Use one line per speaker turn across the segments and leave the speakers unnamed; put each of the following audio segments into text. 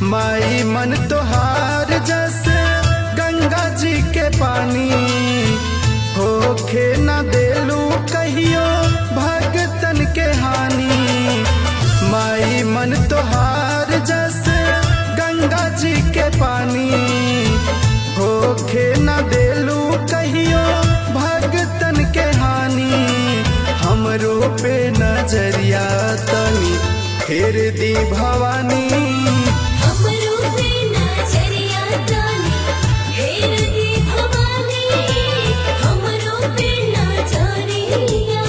माई मन तोहार जैसे गंगा जी के पानी होखे न देलू कहियो भगतन के हानि माई मन तोहार जैसे गंगा जी के पानी होखे न देलू कहियो भगतन के हानि हमरो पे नजरिया तनी फेर दी भवानी
हमरो पे नजरिया तानी फेर दी भवानी हमरो पे नजरिया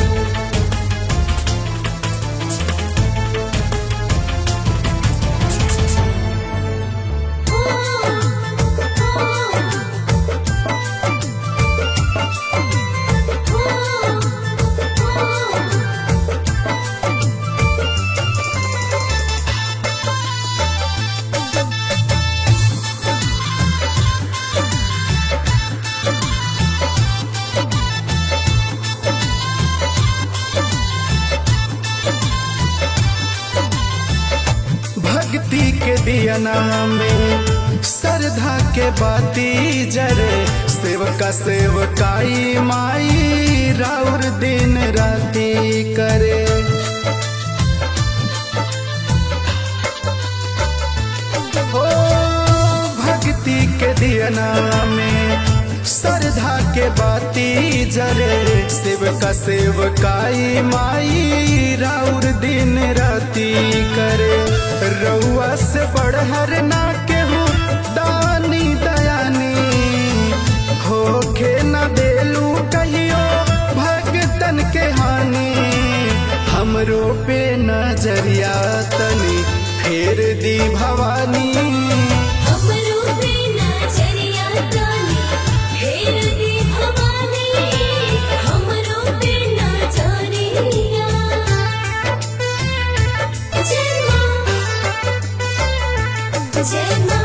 भक्ति के दियना में श्रद्धा के बाती जरे सेवका सेवकाई माई राउर दिन राती करे ओ भक्ति के दियना में श्रद्धा के बाती जरे सेवका सेवकाई माई राउर दिन राती करे रउआ से बढ़हर ना केहू दानी दयानी होखे न देलू कहियो भगतन के हानि हमरो पे नजरिया तनी फेर दी भवानी
हमरो पे नजरिया तानी फेर दी भवानी हमरो पे नजरिया जय मां जय मां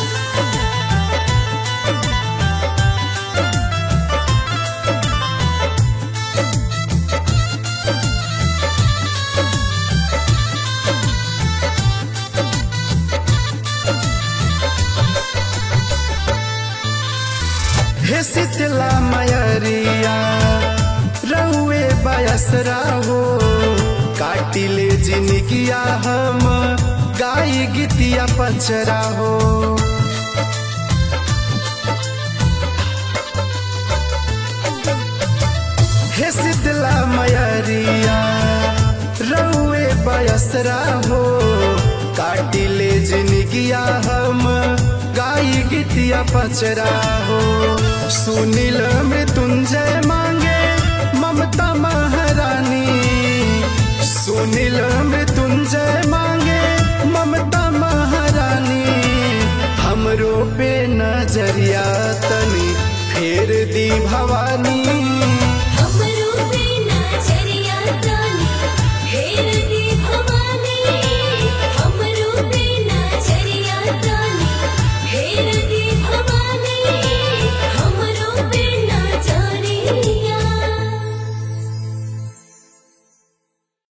हे शीतला मयरिया रहुए बयसरा हो काटिले जिनगिया हम गाई गीतिया पचरा हो हे शीतला मयरिया रहुए बयसरा हो काटिले जिनगिया हम गाई गीतिया पचरा हो सुनील मृत्युंजय मांगे ममता महारानी सुनील मृत्युंजय मांगे ममता महारानी हमरो पे नजरिया तनी फेर दी भवानी